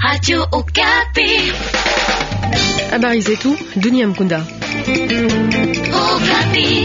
Radio Okapi. Habari zetu dunia mkunda. Okapi.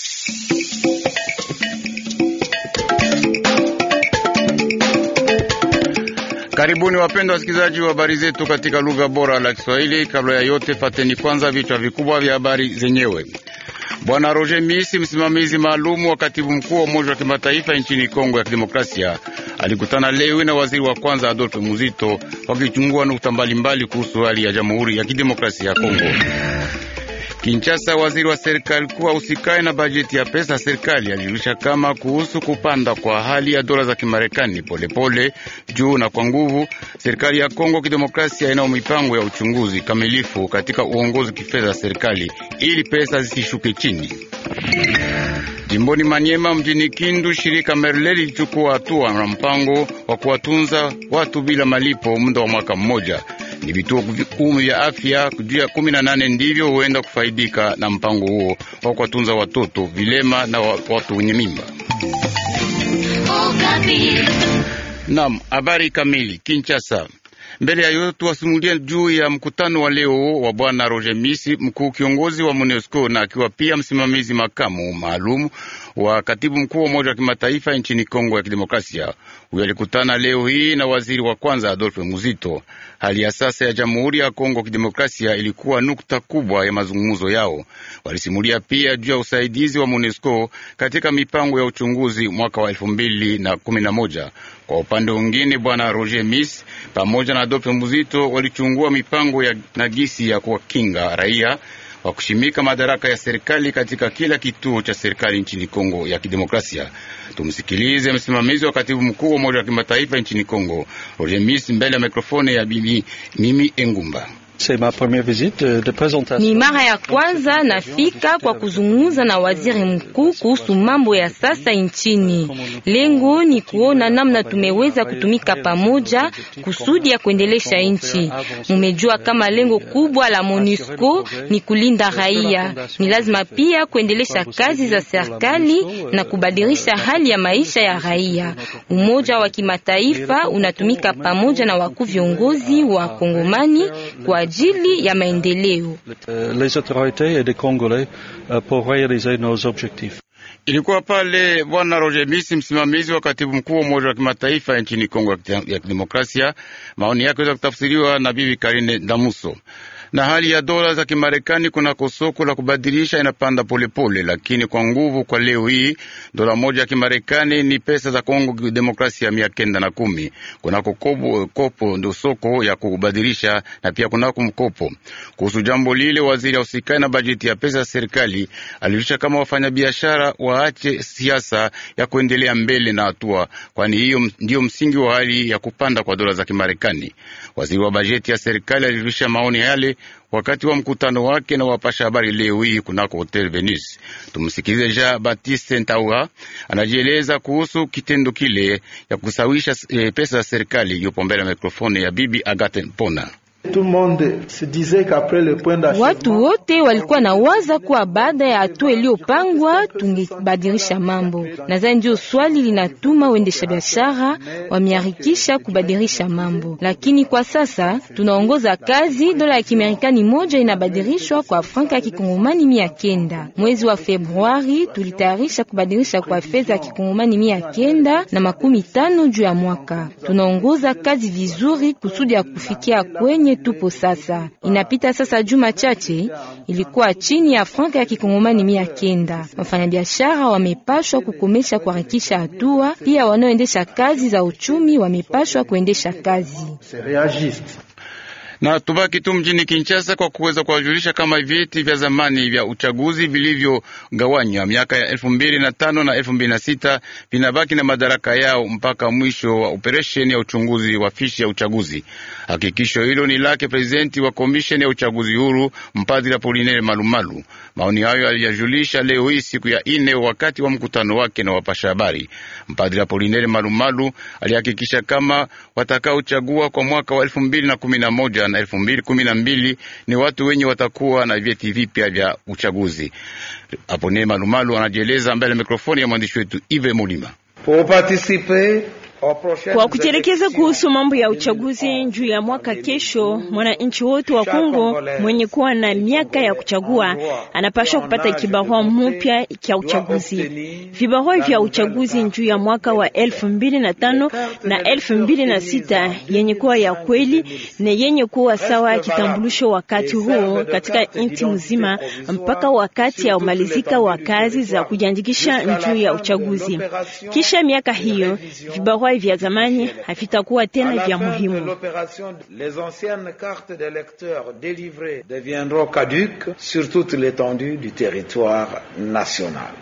Karibuni wapendwa wasikilizaji wa habari zetu katika lugha bora la Kiswahili. Kabla ya yote, fateni kwanza vichwa vikubwa vya habari zenyewe. Bwana Roger Misi, msimamizi maalumu wa katibu mkuu wa Umoja wa Kimataifa nchini Kongo ya Kidemokrasia, alikutana leo na waziri wa kwanza Adolphe Muzito wakichungua nukta mbalimbali kuhusu hali ya Jamhuri ya Kidemokrasia ya Kongo. Kinshasa, waziri wa serikali kuwa usikae na bajeti ya pesa serikali alijulisha kama kuhusu kupanda kwa hali ya dola za Kimarekani polepole juu na kwa nguvu. Serikali ya Kongo Kidemokrasia inayo mipango ya uchunguzi kamilifu katika uongozi kifedha wa serikali ili pesa zisishuke chini. Jimboni Manyema mjini Kindu, shirika Merle lilichukua hatua na mpango wa kuwatunza watu bila malipo muda wa mwaka mmoja. Ni vituo kumi vya afya juu ya kumi na nane ndivyo huenda kufaidika na mpango huo wa kuwatunza watoto vilema na watu wenye mimba. Okapi. Naam, habari kamili. Kinshasa. Mbele ya yote tuwasimulie juu ya mkutano wa leo wa bwana Roger Misi, mkuu kiongozi wa MONUSCO na akiwa pia msimamizi makamu maalum wa katibu mkuu wa Umoja wa Kimataifa nchini Kongo ya Kidemokrasia. Huyo alikutana leo hii na waziri wa kwanza Adolphe Muzito. Hali ya sasa ya Jamhuri ya Kongo Kidemokrasia ilikuwa nukta kubwa ya mazungumzo yao. Walisimulia pia juu ya usaidizi wa MONUSCO katika mipango ya uchunguzi mwaka wa elfu mbili na kumi na moja. Kwa upande mwingine, bwana Roger Miss pamoja na Adolphe Muzito walichungua mipango ya nagisi ya kuwakinga raia wa kushimika madaraka ya serikali katika kila kituo cha serikali nchini Kongo ya Kidemokrasia. Tumsikilize msimamizi wa katibu mkuu wa Umoja wa Kimataifa nchini Kongo, Roger Miss, mbele ya mikrofoni ya bibi Mimi Engumba. Ni mara ya kwanza nafika kwa kuzungumza na waziri mkuu kuhusu mambo ya sasa nchini. Lengo ni kuona namna tumeweza kutumika pamoja kusudi ya kuendelesha nchi. Mumejua kama lengo kubwa la MONUSCO ni kulinda raia. Ni lazima pia kuendelesha kazi za serikali na kubadilisha hali ya maisha ya raia. Umoja wa Kimataifa unatumika pamoja na wakuu viongozi wa Kongomani kwa ajili ya maendeleo. les autorités et des Congolais pour réaliser nos objectifs. Ilikuwa pale bwana Roger Misi, msimamizi wa katibu mkuu wa Umoja wa Kimataifa nchini Kongo ya Kidemokrasia. Maoni yake weza kutafsiriwa na bibi Karine Damuso na hali ya dola za Kimarekani kunako soko la kubadilisha inapanda polepole pole, lakini kwa nguvu. Kwa leo hii dola moja ya Kimarekani ni pesa za Kongo Demokrasia mia kenda na kumi kunako kopo, kopo ndo soko ya kubadilisha na pia kunako mkopo. Kuhusu jambo lile, waziri ausikai na bajeti ya pesa ya serikali alilisha kama wafanyabiashara waache siasa ya kuendelea mbele na hatua, kwani hiyo ndiyo msingi wa hali ya kupanda kwa dola za Kimarekani. Waziri wa bajeti ya serikali alilisha maoni yale wakati wa mkutano wake na wapasha habari leo hii kunako Hotel Venus. Tumsikilize Jean Baptiste Ntaua anajieleza kuhusu kitendo kile ya kusawisha e, pesa za serikali. Yupo mbele ya mikrofoni ya bibi Agathe Mpona. Watu wote walikuwa na waza kuwa baada ya hatua iliyopangwa tungebadilisha mambo. Nadhani ndio swali linatuma waendesha biashara wameharikisha kubadilisha mambo, lakini kwa sasa tunaongoza kazi. Dola ya Kimarekani moja inabadilishwa kwa franka ya kikongomani mia kenda. Mwezi wa Februari tulitayarisha kubadilisha kwa fedha ya kikongomani mia kenda na makumi tano juu ya mwaka. Tunaongoza kazi vizuri kusudi ya kufikia kwenye tupo sasa. Inapita sasa juma chache, ilikuwa chini ya franka ya kikongomani mia kenda. Wafanyabiashara wamepashwa kukomesha kuharakisha hatua, pia wanaoendesha kazi za uchumi wamepashwa kuendesha kazi na tubaki tu mjini Kinshasa kwa kuweza kuwajulisha kama vyeti vya zamani vya uchaguzi vilivyogawanywa miaka ya elfu mbili na tano na elfu mbili na sita vinabaki na madaraka yao mpaka mwisho wa operesheni ya uchunguzi wa fishi ya uchaguzi. Hakikisho hilo ni lake prezidenti wa komisheni ya uchaguzi huru mpadri Apolinere Malumalu. Maoni hayo aliyajulisha leo hii siku ya ine wakati wa mkutano wake na wapasha habari. Mpadri Apolinere Malumalu alihakikisha kama watakaochagua kwa mwaka wa elfu mbili na kumi na moja na elfu mbili kumi na mbili ni watu wenye watakuwa na vyeti vipya vya uchaguzi. Apolinere Malumalu anajieleza mbele ya mikrofoni ya mwandishi wetu Ive Mulima. Pour participer Kwa kutelekeza kuhusu mambo ya uchaguzi juu ya mwaka kesho, mwananchi wote wa Kongo mwenye kuwa na miaka ya kuchagua anapaswa kupata kibarua mpya cha uchaguzi. Vibarua vya uchaguzi juu ya mwaka wa elfu mbili na tano na elfu mbili na sita yenye kuwa ya kweli na yenye kuwa sawa kitambulisho wakati huo katika nchi mzima mpaka wakati ya umalizika wa kazi za kujiandikisha juu ya uchaguzi. Kisha miaka hiyo vibarua vya zamani havitakuwa tena vya muhimu. Les anciennes cartes d'électeurs délivrées deviendront caduques sur toute l'étendue du territoire national.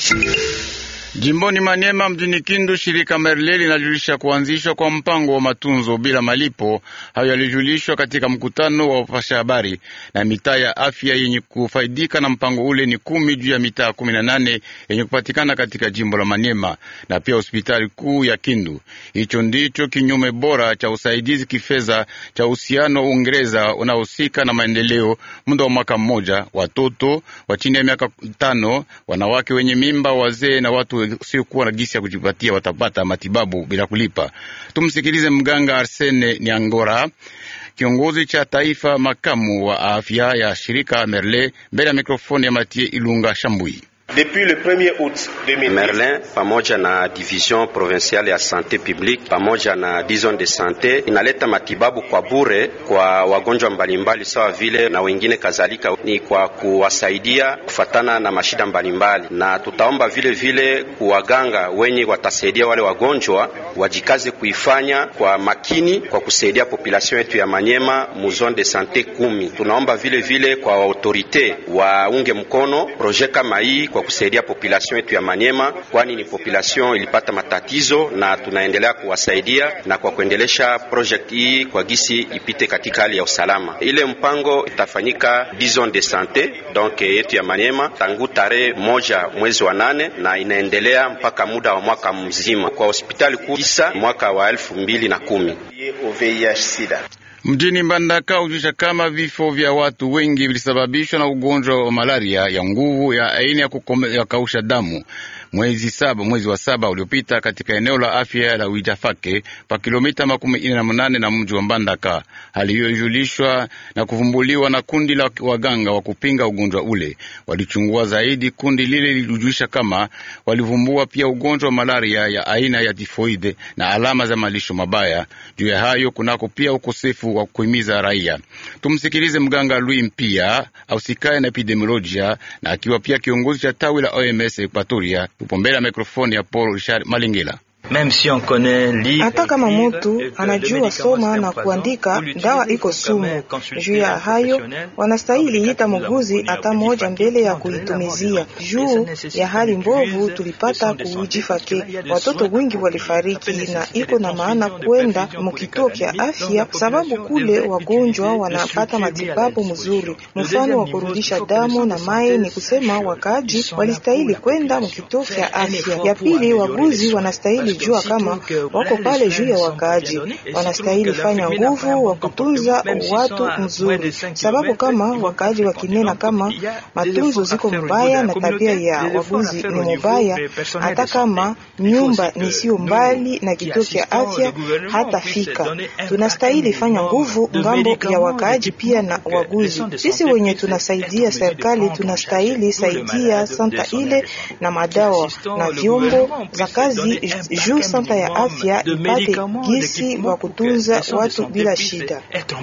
Jimboni Maniema mjini Kindu, shirika Merle linajulisha kuanzishwa kwa mpango wa matunzo bila malipo. Hayo yalijulishwa katika mkutano wa wapasha habari. Na mitaa ya afya yenye kufaidika na mpango ule ni kumi juu ya mitaa kumi na nane yenye kupatikana katika jimbo la Maniema na pia hospitali kuu ya Kindu. Hicho ndicho kinyume bora cha usaidizi kifedha cha uhusiano wa Uingereza unaohusika na maendeleo muda wa mwaka mmoja. Watoto wa chini ya miaka tano, wanawake wenye mimba, wazee na watu usiokuwa na gisi ya kujipatia watapata matibabu bila kulipa. Tumsikilize mganga Arsene Niangora, kiongozi cha taifa makamu wa afya ya shirika Merle, mbele ya mikrofoni ya Matie Ilunga Shambui. Depuis le 1er août 2010, Merlin pamoja na division provinciale ya sante publique pamoja na dizon de sante inaleta matibabu kwa bure kwa wagonjwa mbalimbali sawa vile na wengine kadhalika, ni kwa kuwasaidia kufatana na mashida mbalimbali, na tutaomba vile vile kuwaganga wenye watasaidia wale wagonjwa wajikaze kuifanya kwa makini kwa kusaidia population yetu ya Manyema mu zone de sante kumi. Tunaomba vile vile kwa autorite waunge mkono projet kama hii kwa kusaidia population yetu ya Manyema, kwani ni population ilipata matatizo na tunaendelea kuwasaidia na kwa kuendelesha project hii kwa gisi ipite katika hali ya usalama. Ile mpango itafanyika dizon de sante donc yetu ya Manyema tangu tarehe moja mwezi wa nane na inaendelea mpaka muda wa mwaka mzima kwa hospitali kuu kisa mwaka wa elfu mbili na kumi. Mjini Mbandaka hujusha kama vifo vya watu wengi vilisababishwa na ugonjwa wa malaria ya nguvu ya aina ya kukausha damu mwezi saba, mwezi wa saba uliopita katika eneo la afya la Wijafake pa kilomita makumi ine na munane na mji wa Mbandaka. Hali hiyo ilijulishwa na kuvumbuliwa na kundi la waganga wa kupinga ugonjwa ule. Walichungua zaidi, kundi lile lilijulisha kama walivumbua pia ugonjwa wa malaria ya aina ya tifoide na alama za malisho mabaya. Juu ya hayo kunako pia ukosefu wa kuhimiza raia. Tumsikilize mganga Louis Mpia ausikaye na epidemiolojia na akiwa pia kiongozi cha tawi la OMS Equatoria. Upo mbele ya mikrofoni ya Paul Richard Malingela. Hata kama mutu anajua soma na kuandika, dawa iko sumu. Juu ya hayo, wanastahili ita muguzi hata moja mbele ya kuitumizia. Juu ya hali mbovu tulipata kuujifake, watoto wengi walifariki, na iko na maana kwenda mukituo kya afya, sababu kule wagonjwa wanapata matibabu mzuri. Mfano wa kurudisha damu na mai ni kusema wakaaji walistahili kwenda mukituo kya afya. Ya pili, waguzi wanastahili jua kama wako pale juu ya wakaaji, wanastahili fanya nguvu wa kutunza watu mzuri, sababu kama wakaaji wakinena kama matunzo ziko mbaya na tabia ya waguzi ni mubaya, hata kama nyumba ni sio mbali na kituo cha afya hata fika, tunastahili fanya nguvu ngambo ya wakaaji pia na waguzi. Sisi wenye tunasaidia serikali tunastahili saidia santa ile na madawa na vyombo za kazi juu santa ya afya ipate gisi wa kutunza watu bila shida.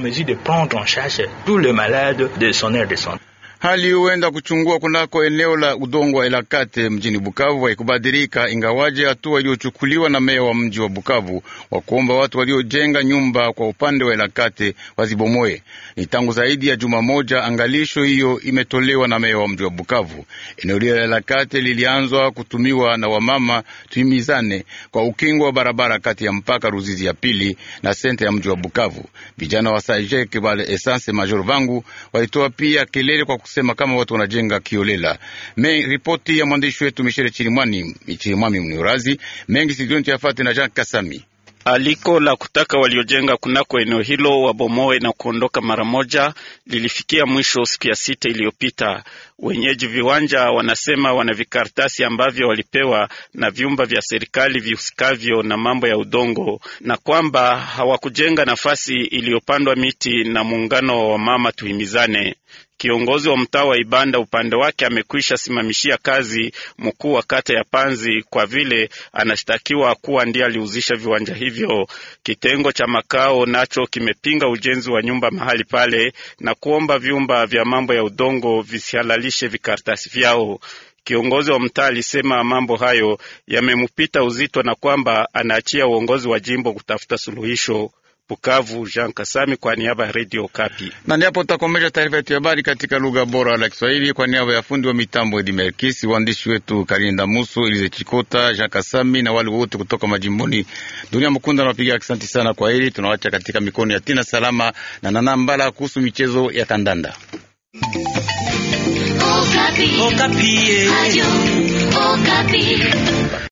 Hali huenda kuchungua kunako eneo la udongo wa Elakate mjini Bukavu haikubadilika, ingawaje hatua iliyochukuliwa na meya wa mji wa Bukavu wa kuomba watu waliojenga nyumba kwa upande wa Elakate wazibomoe. Ni tangu zaidi ya juma moja angalisho hiyo imetolewa na meya wa mji wa Bukavu. Eneo lile la Elakate lilianzwa kutumiwa na wamama tuimizane kwa ukingo wa barabara kati ya mpaka Ruzizi ya pili na sente ya mji wa Bukavu. Vijana wa Sajek wale Essence Major Vangu walitoa pia kelele kwa sema kama watu wanajenga kiolela. Me ripoti ya mwandishi wetu Michele Chirimwani Chirimwami Mniorazi mengi sikioni tuyafate na Jean Kasami. Aliko la kutaka waliojenga kunako eneo hilo wabomoe na kuondoka mara moja lilifikia mwisho siku ya sita iliyopita. Wenyeji viwanja wanasema wana vikaratasi ambavyo walipewa na vyumba vya serikali vihusikavyo na mambo ya udongo, na kwamba hawakujenga nafasi iliyopandwa miti na muungano wa mama tuhimizane. Kiongozi wa mtaa wa Ibanda upande wake amekwisha simamishia kazi mkuu wa kata ya Panzi kwa vile anashtakiwa kuwa ndiye aliuzisha viwanja hivyo. Kitengo cha makao nacho kimepinga ujenzi wa nyumba mahali pale na kuomba vyumba vya mambo ya udongo visihalalishe vikaratasi vyao. Kiongozi wa mtaa alisema mambo hayo yamemupita uzito na kwamba anaachia uongozi wa jimbo kutafuta suluhisho. Bukavu, Jean Kasami kwa niaba ya Radio Kapi. Na ndipo tutakomesha taarifa yetu ya habari katika lugha bora la Kiswahili kwa niaba ya fundi wa mitambo Edi Merkisi, waandishi wetu Karinda Muso, Elize Chikota, Jean Kasami na wale wote kutoka majimboni. Dunia Mkunda nawapigia asante sana. Kwa hili tunawacha katika mikono ya Tina Salama na Nana Mbala kuhusu michezo ya kandanda. Okapi. Okapi.